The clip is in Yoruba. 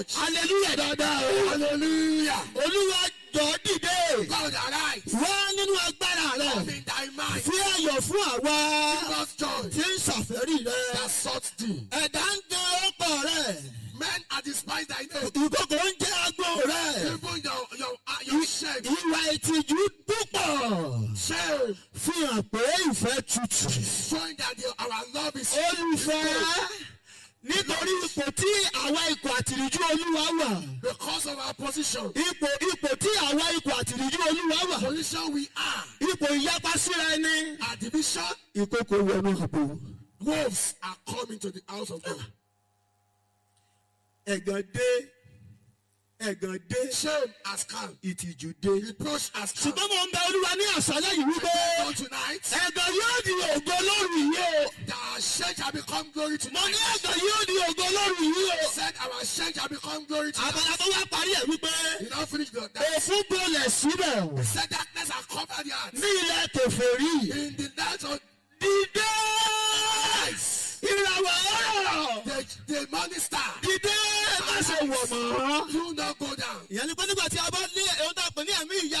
hallelujah dáadáa o. Hallelujah. olúwa jọ dìde. God arise. wá nínú agbára Come rẹ. in thy mind. fi ayọ̀ fún àwa Give us joy tí ń ṣàfẹ́rí rẹ. that sought thee. ẹ̀dá ń jẹ ọkọ̀ rẹ. Men are despised thy name. ìkókò ń jẹ agbó rẹ. Even your your uh, your shame. ìwà ìtìjú púpọ̀. Shame. fi hàn pé ìfẹ́ tutù. Showing that your, our love is olùfẹ́ nítorí ipò tí àwa ikọ̀ àtìríjú olúwa wà. because of our position. ipò ipò tí àwa ikọ̀ àtìríjú olúwa wà. Position we are. ipò ìyapa síra ẹni. Our division. ìkókò wọnú àpò. Wolves are coming to the house of God. ẹ̀gàn dé ẹ̀gàn dé Shame has come. ìtìjú dé. Reproach has come. ṣùgbọ́n mo ń bẹ olúwa ní àṣálẹ́ yìí wípé So tonight, ẹ̀gàn yóò di ògo lórí yìí o. our shame shall become glory mo tonight. ní ẹ̀gàn yóò di ògo lórí yìí o. Said our shame shall become glory tonight. àbàlà tó wá parí ẹ̀ wípé You don't finish the that. òfin bolẹ̀ síbẹ̀ Said darkness has covered the earth. ní ilẹ̀ kẹfẹ́rí. In the night of dìde night, ìràwọ̀ ọ̀rọ̀ the, the morning star, dìde má ṣe wọ̀ mọ́. do not go down. ìyẹn ni pé nígbà tí a bá ní ohun tá a pè ní ẹ̀mí ìyá